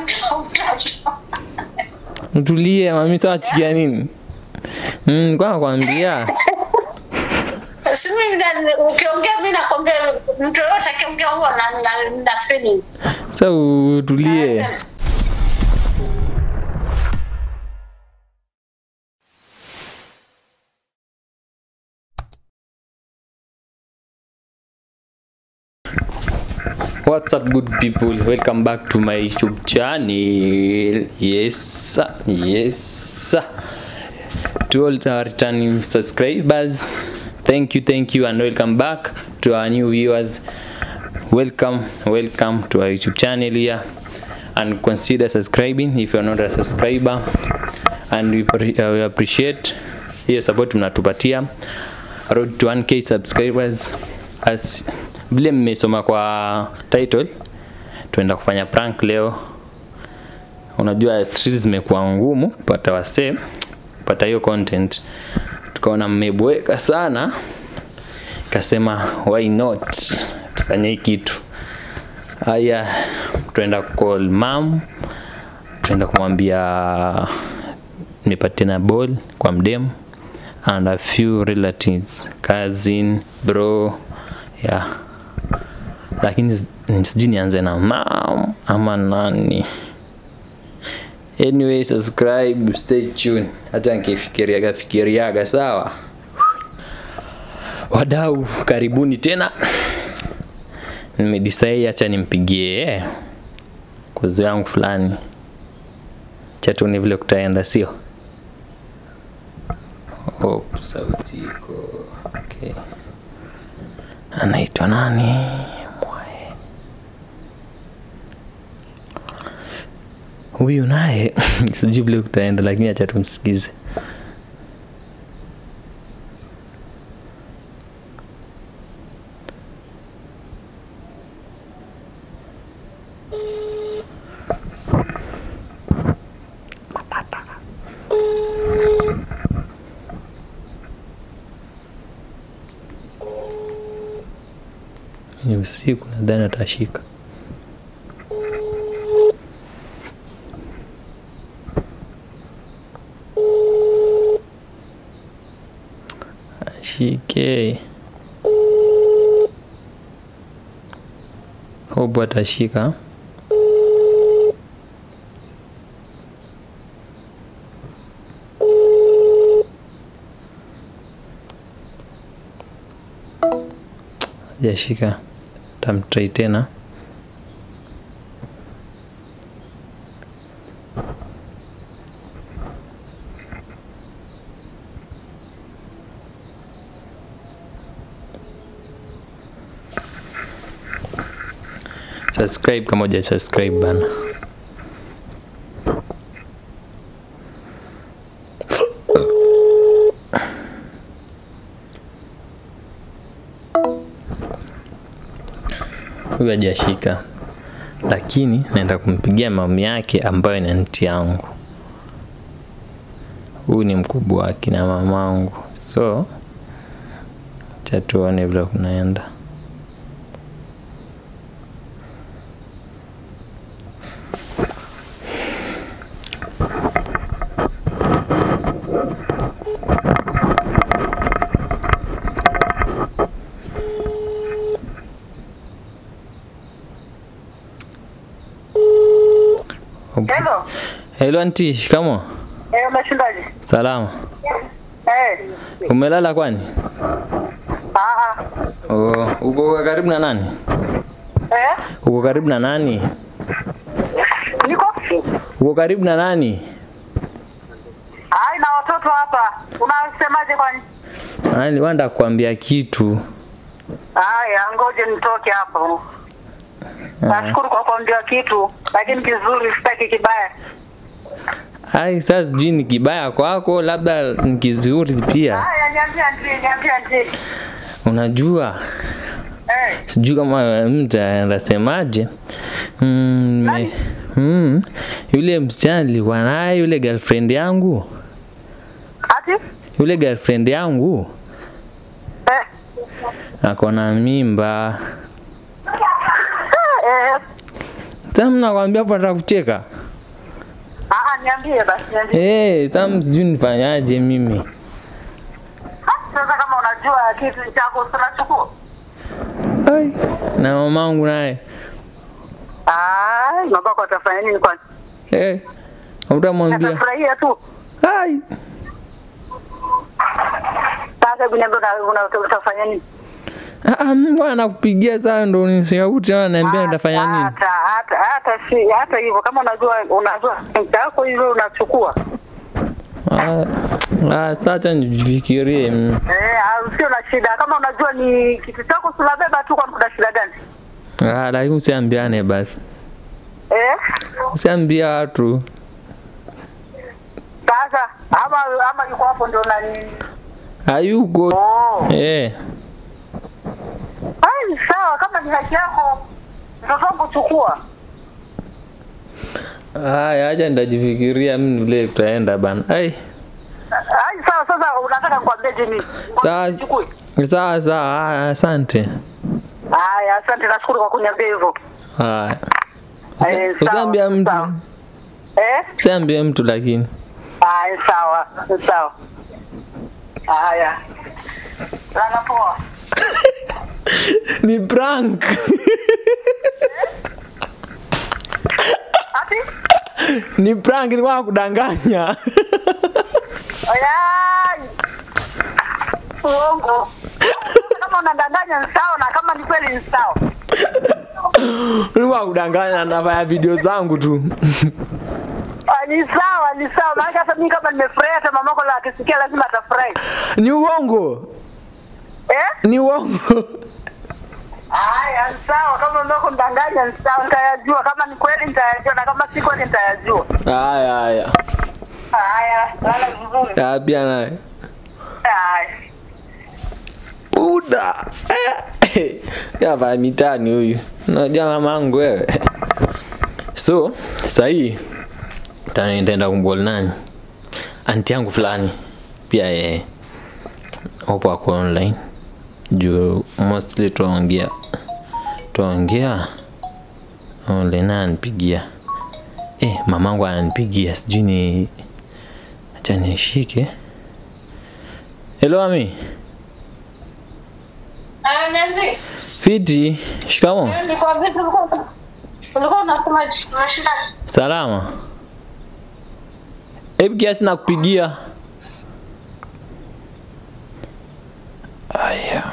mtoto. Mtulie mami, tawachikia nini? Mm, kwa nakwambia Si mimi na- ukiongea mimi nakwambia mtu yoyote akiongea huwa na, na, na feeling. sasa utulie. What's up good people? Welcome back to my YouTube channel. Yes, sir. yes. sir. To all our returning subscribers, thank you, thank you, and welcome back to our new viewers. Welcome, welcome to our YouTube channel here, and consider subscribing if you're not a subscriber, and we, pre- uh, we appreciate hiyo support mnatupatia road to 1k subscribers as vile mmesoma kwa title tuenda kufanya prank leo unajua streets zimekuwa ngumu kupata wasee kupata hiyo content tukaona mmeboeka sana kasema why not tufanye hii kitu haya tuenda call mam tuenda kumwambia nipatie na ball kwa mdem and a few relatives cousin bro yeah lakini s- sijui nianze na mam ama nani anyway subscribe stay tuned hata nikifikiriaga fikiriaga sawa wadau karibuni tena nimedecide acha nimpigie kuzo yangu fulani chatuni vile kutaenda sio Hope sauti iko okay. anaitwa nani Mwae. huyu naye sijui vile kutaenda lakini acha tumsikize ni usiku nadhani atashika ashike hope atashika hajashika tamtrai tena subscribe kama uja subscribe bana huyu hajashika lakini naenda kumpigia mami yake ambayo ni anti yangu huyu ni mkubwa wake na mamangu so cha tuone vile kunaenda Hello. Hello anti, shikamo. Eh, umeshindaje? Salama. Eh. Umelala kwani? Ah. Oh, uko karibu na nani? Eh? Uko karibu na nani? Niko? Uko karibu na nani? Ai na watoto hapa. Unasemaje kwani? Yaani wanda kuambia kitu. Haya, ngoje nitoke hapo. Nashukuru kwa kuambia kitu, lakini kizuri sitaki kibaya. Ai, sasa sijui ni kibaya kwako, labda ni kizuri pia. Haya, niambia ndiye, niambia ndiye. Unajua, Eh. sijui kama mtu anasemaje. Mm, me- mm, yule msichana nilikuwa naye, yule girlfriend yangu, Ati? yule girlfriend yangu Eh. ako na mimba. Eh. Sasa mnakwambia pata kucheka. Ah, ah, niambie basi, niambie. Eh, sasa sijui nifanyaje mimi. Ah, Sasa kama unajua kitu chako si unachukua. Ai, na mamangu naye. Ah, babako atafanya nini kwani? Eh, utamwambia. Atafurahia tu. Ai, Sasa hebu niambie una- una- utafanya nini? ah, ah, Mungu anakupigia saa ndo unishauri ananiambia nitafanya nini? Hata hata hata si hata hivyo kama unajua unajua chako hivyo unachukua. Ah, ah, sasa nijifikirie. mm. Eh, au sio na shida. Kama unajua ni kitu chako si unabeba tu kwa kuna shida gani? Ah, lakini usiambiane basi. Eh? Usiambia watu. Sasa ama ama yuko hapo ndio nani? Hayuko. Oh. Eh. Ai, sawa kama ni haki yako mtoto wangu chukua. Haya, acha nitajifikiria mimi vile tutaenda bana. Ai. Ai, sawa sasa unataka nikwambie nini? Sawa. Chukue. Sawa sawa, ah, asante. Haya, asante nashukuru kwa kuniambia hivyo. Haya. Eh, Usi- sawa, Usiambia mtu. sawa. Eh? Usiambie mtu lakini. Haya, sawa. Sawa. Haya. Lala poa. Ni prank. Ati? Ni prank nilikuwa kudanganya. Ayai. Uongo. Kama unadanganya ni sawa na kama ni kweli ni sawa. Nilikuwa kudanganya nafanya video zangu tu. Ah, Ni sawa, ni sawa. Maana hata mimi kama nimefurahi hata mamako la akisikia lazima atafurahi. Ni uongo. Eh? Ni uongo. Haya, ni sawa. Kama mamako ndanganya ni sawa, nitayajua. Kama ni kweli nitayajua na kama si kweli nitayajua. Haya haya. Haya, lala vizuri. Ah, pia naye. Haya. Uda. Eh. Yava mitani huyu. Unajua mamangu wewe. So, sasa hii tani nitaenda kumbol nani? Anti yangu fulani pia yeye upo ako online juu mostly tuongea tuongea online ananipigia eh, mamangu ananipigia sijui ni acha nishike hello ami Ah, niambie. fiti shikamo Nilikuwa busy, ulikuwa- ulikuwa unasemaje? Unashindaje? salama hebu kiasi nakupigia aya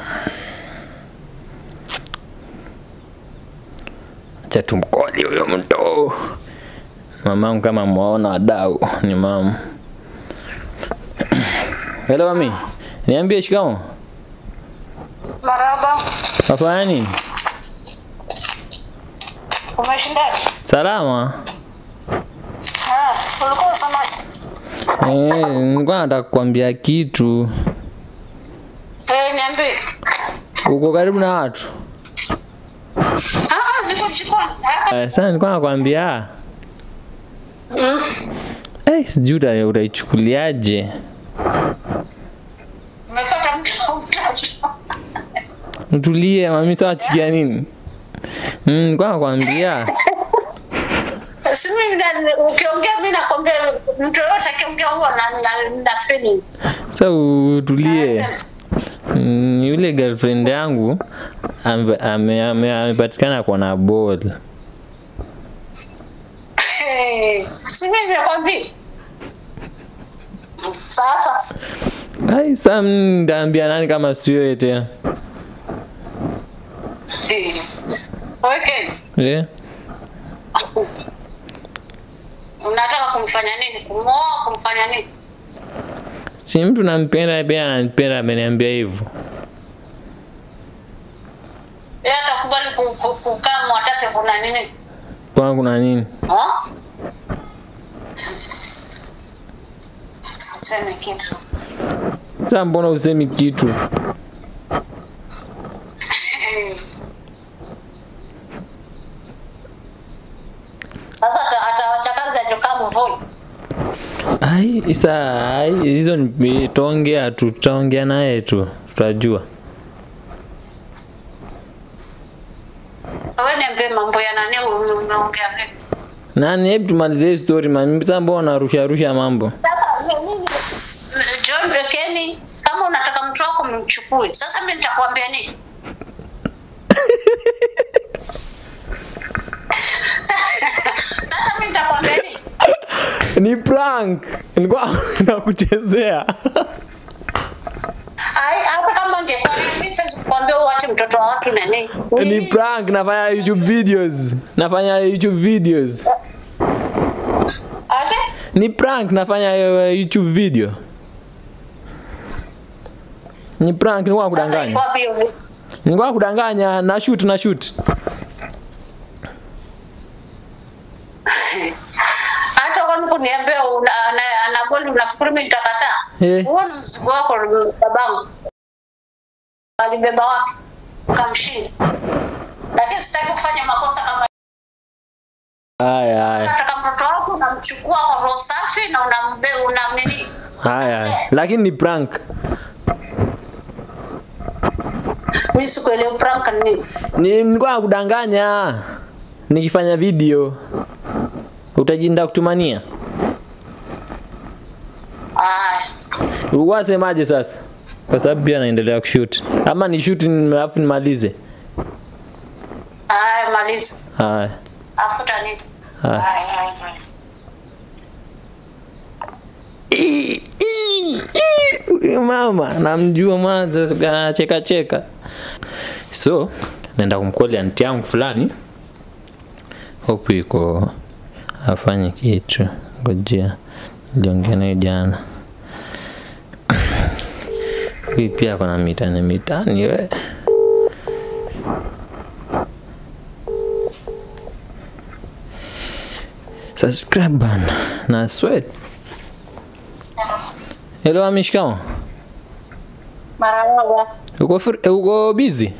acha tumkoli huyo mto mamangu kama mwaona wadau ni mama helo mami niambie shikamo Marhaba. wafanya nini Umeshindaje? salama Ah, ulikuwa unasemaje? Eh, nilikuwa nataka kukwambia kitu Eh, niambie. uko karibu na watu Ah, ah, niko jikoni. Ah, Eh, sasa nilikuwa nakwambia mm. eh, sijui uta- utaichukuliaje Umepata mtu utatu. utulie mami sawachikia nini Mm, nilikuwa nakwambia Si mimi na- ukiongea mimi nakwambia mtu yoyote akiongea huwa na, na, na feeling. sa utulie Mm, yule girlfriend yangu ame- ame- ame- amepatikana kwa na ball Eh, Si mimi nimekwambia. Sasa ai sa ndaambia nani kama sio tena eh, weke eh? unataka kumfanya nini? Kumwoa, kumfanya nini? si mtu nampenda pia ananipenda ameniambia hivyo Yeye atakubali ku- ku- kukaa mwatake kuna nini? kwangu kuna nini Ha? Sisemi kitu. sa mbona usemi kitu Sasa ata- atawacha kazi ajokaa mvui. ai isa ai hizo ni tutaongea tu tutaongea naye tu tutajua Wewe niambie mama mambo ya nani ume- umeongea vipi? nani hebu tumalize hii story man sasa mbona rusha rusha mambo Sasa mimi John Rekeni, kama unataka mtu wako mchukue. Sasa mimi nitakwambia nini? Sa- Sasa mimi nitakwambia nini? ni prank nilikuwa nakuchezea Ai, hata kama angefanya mimi siwezi kukwambia uache mtoto wa watu nani. ni prank nafanya youtube videos nafanya youtube videos Ate? ni prank nafanya uh, youtube video ni prank nilikuwa Sasa iko kudanganya wapi hiyo vi- nilikuwa kudanganya na shoot na shoot hata kwani kuniambia una- ana- ana goli unafikiri mimi nitakataa? Eh. Huo ni mzigo wako babangu. Alibeba wapi? Kamshinda. Lakini sitaki kufanya makosa kama haya haya unataka mtoto wako unamchukua kwa roho safi na unambe unam nini? haya haya lakini ni prank Mimi sikuelewa prank ni nini. ni nilikuwa kudanganya nikifanya video utajinda kutumania Aya. ulikuwa semaje sasa kwa sababu pia naendelea kushoot ama ni shoot ni- alafu nimalize Aya, maliza. haya Afuta nini? haya Aya, aya, aya. Ii, ii, ii, huyu mama namjua mwanza anacheka cheka so naenda kumkoli anti yangu fulani hope iko afanye kitu ngojea niliongea naye jana huyu pia kona mitani mitani we subscribe bana na sweat Hello amishikamo. Marahaba. Uko fr- eh, uko busy?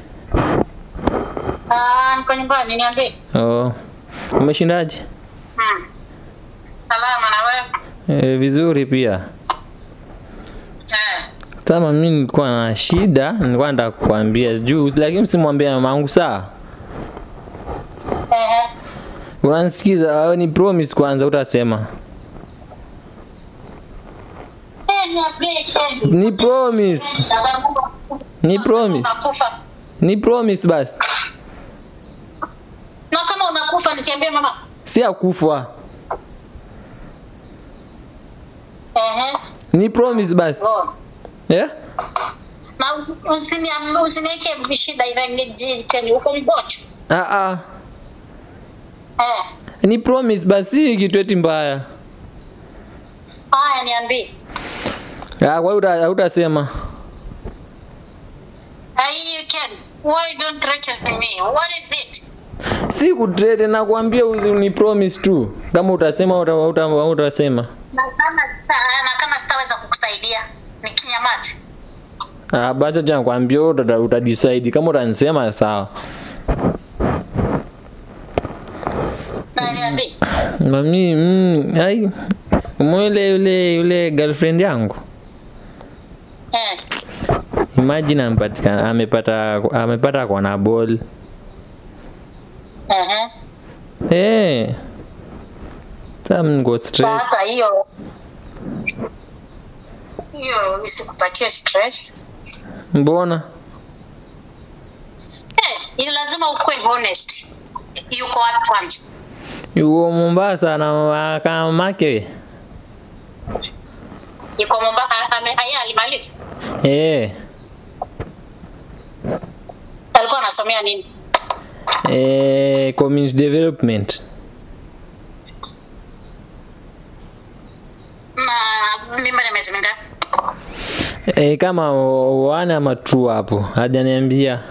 Ah, niko nyumbani niambie. Oh. Umeshindaje? Hmm. Salama na wewe? E, vizuri pia. Eh. Kama mimi nilikuwa na shida, nilikuwa nataka kukuambia juu lakini simwambie mamangu sawa. Eh. Unanisikiza? Wewe ni promise kwanza utasema. Eh, niambie kweli. Ni promise. Ni promise. Unakufa. Ni promise basi. Na kama unakufa nisiambie mama. Si akufa. Eh. Ni promise basi. Go. Yeah? Na usiniam- usiniweke shida ile nijiteni uko mgonjwa. Ah ah. Eh. Ni promise basi kitu eti mbaya. Haya niambie. Ah, kwa hiyo uta- hautasema. Ai you can. Why don't threaten me? What is it? si kutrete nakwambia uzi- ni promise tu kama utasema uta, uta, utasema Na kama sita- na kama sitaweza kukusaidia nikinyamaza. ah, basi acha nakwambia wewe uta, uta decide kama utanisema sawa Na niambie. mami mm, ai mwele yule yule girlfriend yangu Eh. imagine amepatikana amepata amepata kwa na ball Eh. eh sasa niko stress Sasa hiyo hiyo isikupatie stress. mbona Eh, ni lazima ukuwe honest. Yuko wapi kwanza? yuko Mombasa na kamake Yuko Mombasa ame aya alimaliza. eh Alikuwa anasomea nini? eh community development Na mimba ni miezi mingapi? E, kama wana ama tu hapo hajaniambia.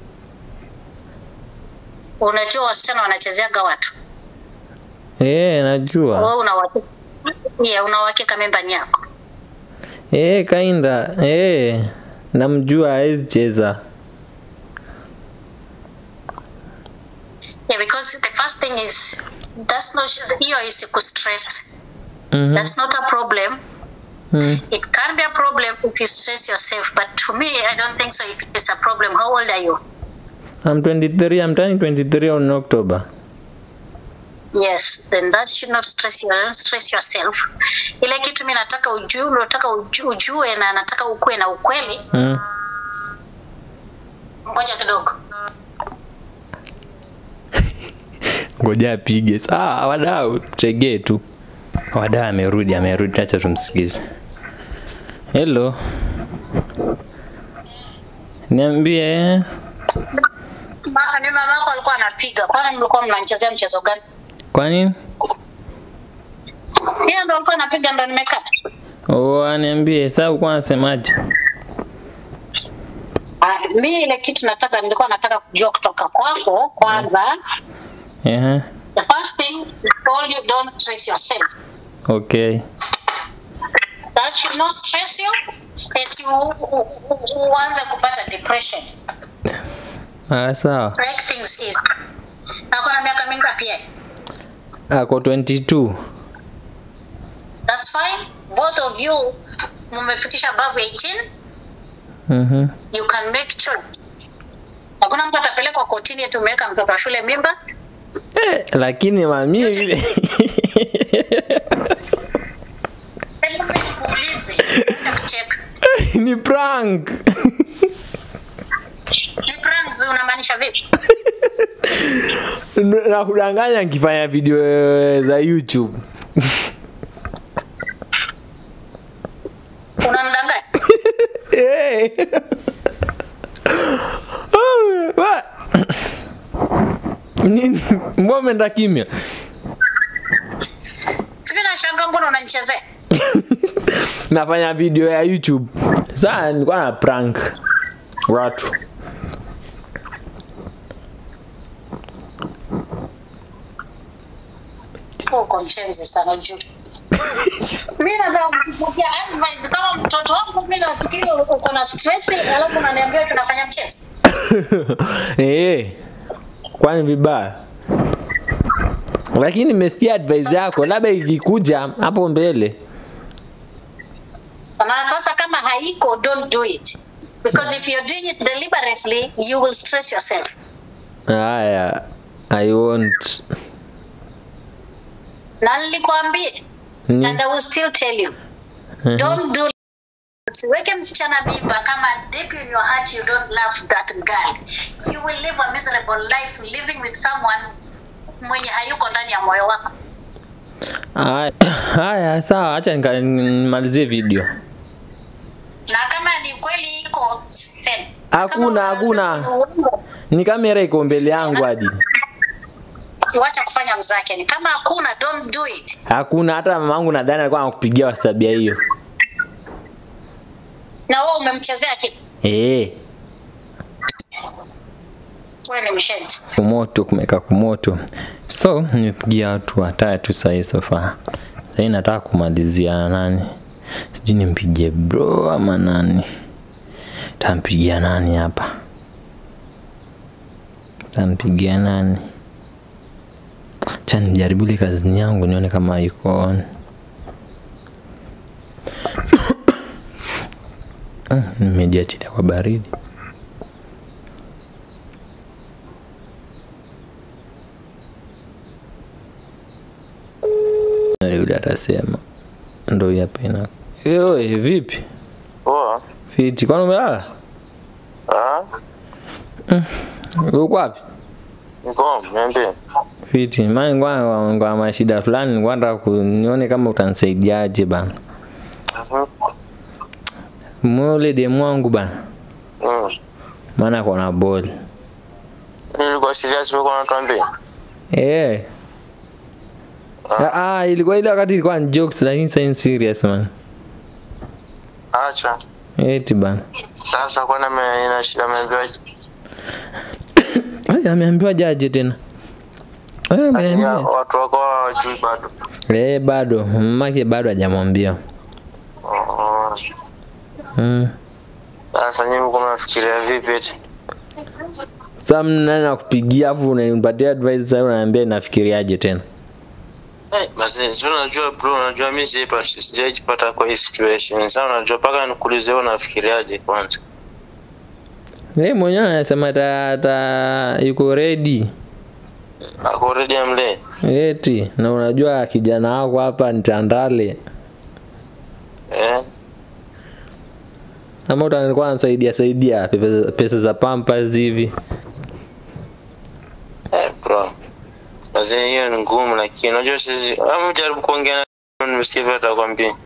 Unajua wasichana wanachezeaga watu. E, najua. Wewe una uhakika? Yeah, una uhakika mimba ni yako. E, kainda. E, namjua hawezi cheza. Yeah, because the first thing is that's not hiyo isiku stress. Mhm. That's not a problem. Mm. It can be a problem if you stress yourself, but to me, I don't think so. If it's a problem, how old are you? I'm 23, I'm turning 23 on October. yes then that should not stress you don't stress yourself ile kitu mi nataka ujue unataka uju- ujue na nataka ukuwe na ukweli Mm. ngoja kidogo ngoja apige saa wadau tegee tu wadau amerudi amerudi acha tumsikize hello niambie Ma, ni mama yako alikuwa anapiga kwani mlikuwa mnanichezea mchezo gani kwa nini hiyo ndo alikuwa anapiga ndo nimekata Oh, aniambie saa ukuwa nasemaje Ah, mi ile kitu nataka nilikuwa nataka kujua kutoka kwako kwanza Ehe, the first thing I told you don't stress yourself okay that should not stress you that you u- u- u- uanze kupata depression ah, sawa Break things easy ako na miaka mingapi yeye ako 22 that's fine both of you mumefikisha above 18 Mhm. you can make choice hakuna mtu atapelekwa kotini eti umeweka mtoto wa shule mimba Eh, lakini mami vile hebu mimi nikuulize acha kucheka ni prank ni prank wewe unamaanisha vipi na kudanganya nkifanya video za youtube unamdanganya Eh. Oh, wa- Nini? mbona umeenda kimya sivi nashanga mbona unanichezea nafanya video ya youtube saa nilikuwa na prank watu uko mshenzi sana juu mi nataka kukupatia advice kama mtoto wangu mi nafikiri uko na stress alafu unaniambia tunafanya mchezo Eh, kwani vibaya lakini nimesikia advice yako labda ikikuja hapo mbele na sasa kama haiko don't do it because if you're doing it deliberately you will stress yourself haya i won't na nilikwambia Ni- and i will still tell you Mhm. don't do usiweke msichana mimba kama deep in your heart you don't love that girl you will live a miserable life living with someone mwenye hayuko ndani ya moyo wako Haya- haya sawa hacha nika- nimalizie video na kama ni kweli iko same. Hakuna, Kama hakuna. unasema uongo, ni kamera iko mbele yangu hadi wacha kufanya mzake ni kama hakuna don't do it hakuna hata mamangu nadhani alikuwa anakupigia wasabia hiyo na wewe umemchezea kitu Eh, wewe ni mshenzi kumoto kumeka kumoto so nimepigia watu watatu sahii sofa sahii nataka kumalizia na nani sijui nimpigie bro ama nani tampigia nani hapa tampigia nani cha nijaribu ile kazini yangu nione kama iko on Ah, nimejiachilia kwa baridi Na yule atasema ndo hii hapa ina Oi, vipi Poa. fiti kwani umelala Ah, uko wapi niko niambie. fiti mani kwa kwa mashida fulani nilikuwa nataka ku- nione kama utanisaidiaje bana Mhm. mule demu wangu bana Mm. maana kona boli Nilikuwa serious wewe unatuambia. eh Ah, ah, ilikuwa ile wakati ilikuwa ni jokes lakini sasa ni serious man. Acha. Eti bana. Sasa kwa nini ina shida ameambiwa Ai, ameambiwa jaje tena. Eh, Lakini ameambiwa. watu wako hawajui bado. Eh, bado mamake bado hajamwambia. Oh. Mm. Sasa nyinyi mko mnafikiria vipi eti? Sasa mnani nakupigia afu unanipatia advice sasa unaniambia nafikiriaje tena. Eh, basi sio unajua bro, unajua mimi sipa sijaipata kwa hii situation. Sasa unajua paka nikuulize wewe unafikiriaje kwanza? Yeye mwenyewe anasema ta, ta yuko ready. ako ready amlee eti na unajua kijana wako hapa ni Tandale eh ama utanikuwa nasaidia saidia pesa, pesa za pampas hivi eh bro Wazee hiyo ni ngumu lakini unajua sisi ama jaribu kuongea na nimesikia vile atakwambia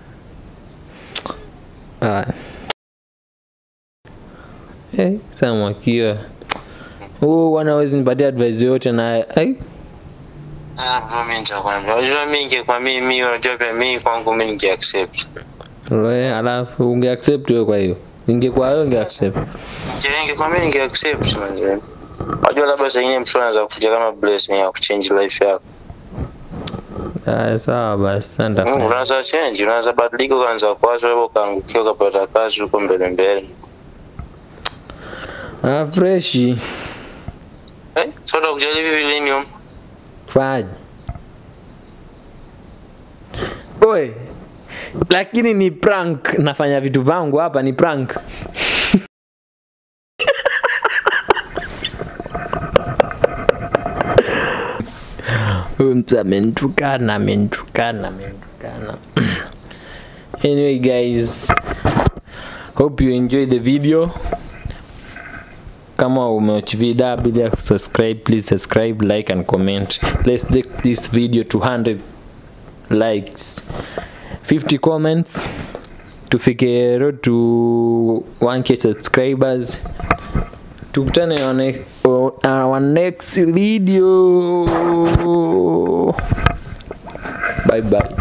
Ah. Hey, sasa mwakiwa huu wanawezi nipatia advice yote naye ai Ah, bro mimi nitakwambia unajua mimi ingekuwa mimi mimi unajua pia mimi kwangu mimi ninge accept we alafu unge accept wewe kwa hiyo ingekuwa wewe unge accept ingekuwa mimi ninge accept man unajua labda saa ingine mtu anaweza kuja kama blessing ya kuchange life yako ah, sawa basi sasa Mm, nitafanya unaweza change unaweza badilika ukaanza kwazo wewe ukaangukia ukapata kazi huko mbele mbele ah, freshi eh so utakuja hivi millennium fanya oe lakini ni prank nafanya vitu vangu hapa ni prank huyu mtu amenitukana amenitukana amenitukana anyway guys hope you enjoy the video kama umewatch video bila subscribe please subscribe like and comment let's take this video to 100 likes 50 comments tufike road to 1k subscribers tukutane on ne- on our next video bye bye